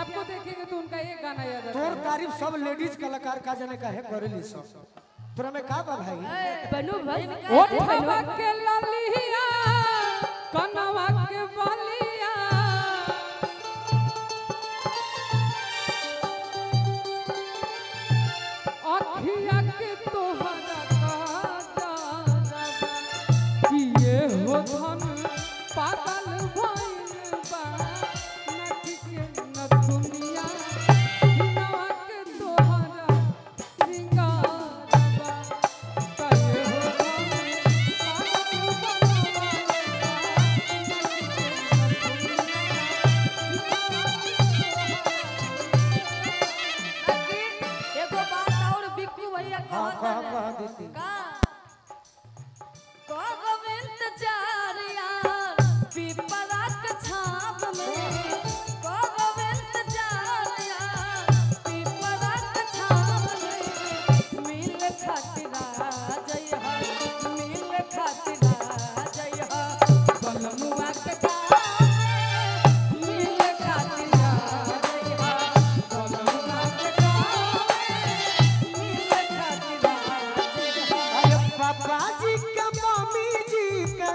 आपको देखेंगे तो उनका एक गाना याद आता तोर तारीफ सब लेडीज कलाकार का जने काहे करेली सब तोरा में का बा भाई बनू भाई है ओठवा के ललिया कनवा के बलिया अखिया के तोहरा काजरवा किए हो धन पागल भइल बा नखी के नथुनिया हिनवा के तोहरा श्रृंगारवा कहे हो धन पागल एगो बात और बिक्कू भैया हाँ कहत कह हवे। कह देती का कब इंतजार यार पिपरा के छाप में कब इंतजार यार पिपरा के छाप में मिल खातिर आ जइहा मिल खातिर आ जइहा बलमुआ के गाँव में मिल खातिर आ जइहा बलमुआ के गाँव में मिल खातिर आ जइहा अरे पापा जी का मम्मी जी का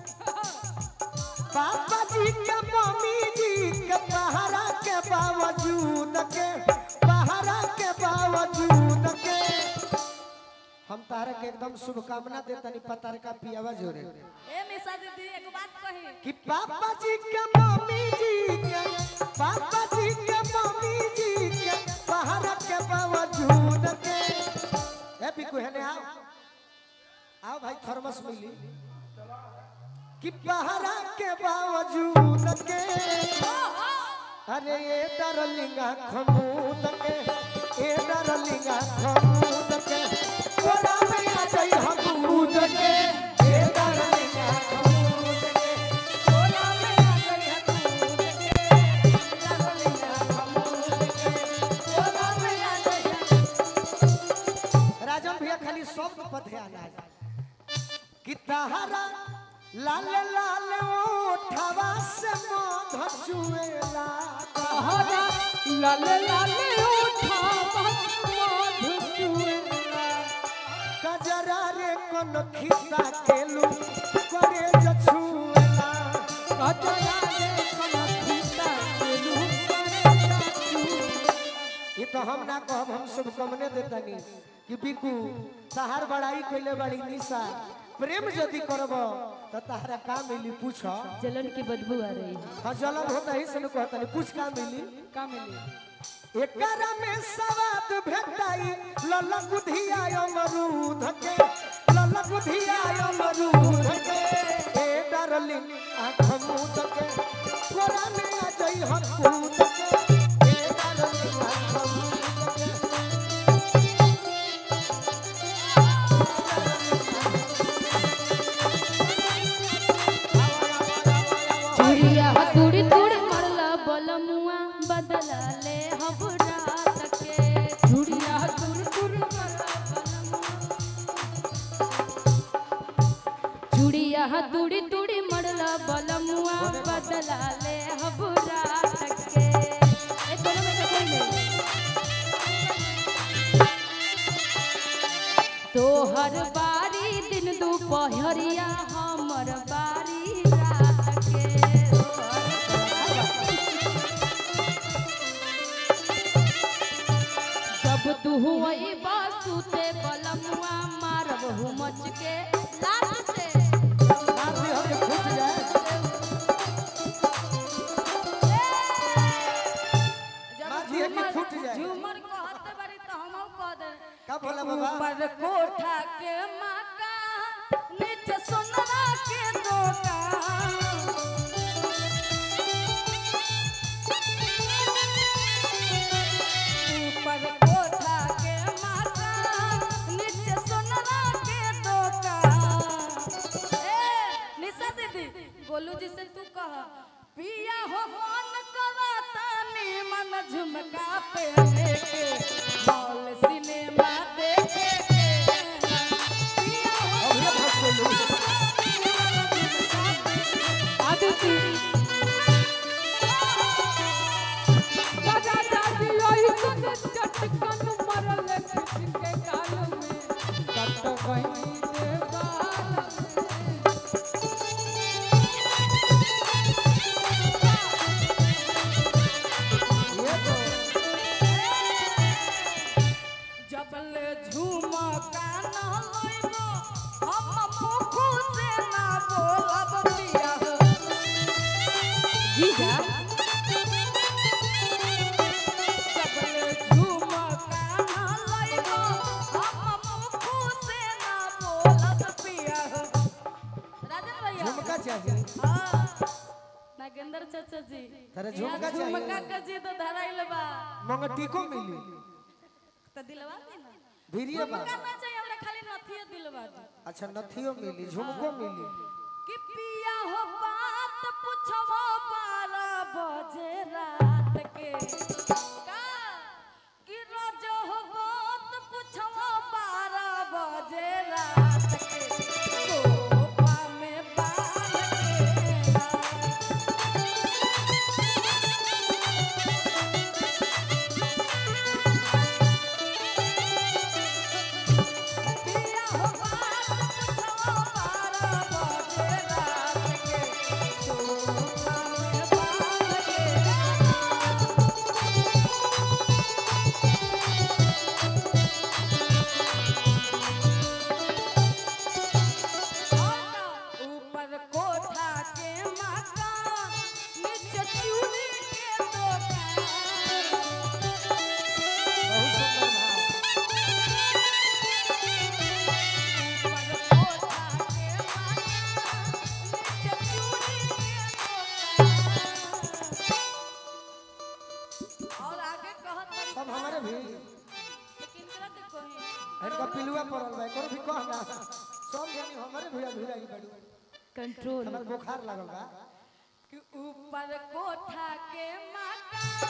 पापा जी का मम्मी जी के पहरा के बावजूद के पहरा के बावजूद के हम तारा के एकदम शुभकामना देतनी पतार का पियावा जोरे ए निशा दीदी एक बात कही कि पापा जी के मम्मी जी के पापा जी के मम्मी जी के पहरा के बावजूद के ए बिकु हेने आओ आओ भाई थर्मस मिली कि पहरा के बावजूद के अरे ये डरलिंगा खमूद के ए डरलिंगा खमूद के ओरा में आ जाई हमूद के ए डरलिंगा खमूद के ओरा में आ जाई हमूद के डरलिंगा खमूद के ओरा में आ जाई राजन भैया खाली शब्द पर ध्यान आ जाए कि तहरा लाल लाल ओठवा से मध चुएला हरा लाल लाल उठावा मधु चुएला कजरा रे कोन खिसा केलू करे जछुएला कजरा रे कनखिता केलू करे जाचू ये तो हम ना कहब हम शुभकामने देतनी कि बिकू तहार बड़ाई कइले बड़ी निशा प्रेम यदि करब तो तहरा का मिली पूछ जलन की बदबू आ रही है हाँ जलन होता ही से कहतनी पूछ का मिली का मिली एकरा में सवाद भेटाई ललकुधिया अमरूद के ललकुधिया अमरूद के ए डार्लिंग आँख मूद के कोरा में आ जाई हम कूद के ए डार्लिंग आँख मूद के चूड़िया तुड़ी तुड़ी मरला बलमुआ बदला ले हम रात के चूड़िया तुर तुर चूड़िया तुड़ी तुड़ी मरला बलमुआ बदला ले हम रात के ए दोनों में से कोई नहीं तोहर बारी दिन दुपहरिया हमर बारी रात के जब तू हुई बासुते बलमुआ मारब हूँ मच के लात से आप भी हम फूट जाए जब मार दिए कि झूमर फूट जाए। झूमर कहते बारी तो हमहू कह दे का बोला बाबा ऊपर कोठा के मका नीचे सोनरा के दुकान ऊपर कोठा के मका नीचे सोनरा के दुकान ए निशा दीदी गोलू जी से तू कह पिया हो मन कराता मन झुमका पहने के मॉल सिनेमा देखे के पिया हो अब ये फंस गइलू। आदिति गई देवाल ये तो जबल झुमका न लइबो हम मुखु से ना बोलब पिया जी जा जबल झुमका न लइबो हम मुखु से ना बोलब पिया राजन भैया झुमका चाहिए हाँ, नागेंद्र चाचा जी तारे यहाँ झुमका चाहिए। झुमका का जी तो धराइल बा मंगटी को मिली तो दिलवा दी ना भिरिया बा झुमका ना चाहिए हमरा खाली नथिया दिलवा दी अच्छा नथियो मिली झुमको मिली कि पिया हो बात पूछबो बारह बजे रात के का कि रोज हो बात पूछबो बारह बजे रात के सोफा में बाल के रात। पिया हो बात पूछबो बारह बजे रात के सोफा में बाल के रात। ऊपर कोठा के मकान नीचे चूड़ी के दुकान बहुत सुंदर भाव ऊपर कोठा के मकान नीचे चूड़ी के दुकान और आगे कहत बड़ी सब हमारे भी लेकिन तरह के कहीं इनका पिलुआ पड़ल बा एकर भी कह ना सब जनी हमारे भी अधूरा ही बड़ी कंट्रोल हमार बुखार लागल बा कि ऊपर कोठा के मकान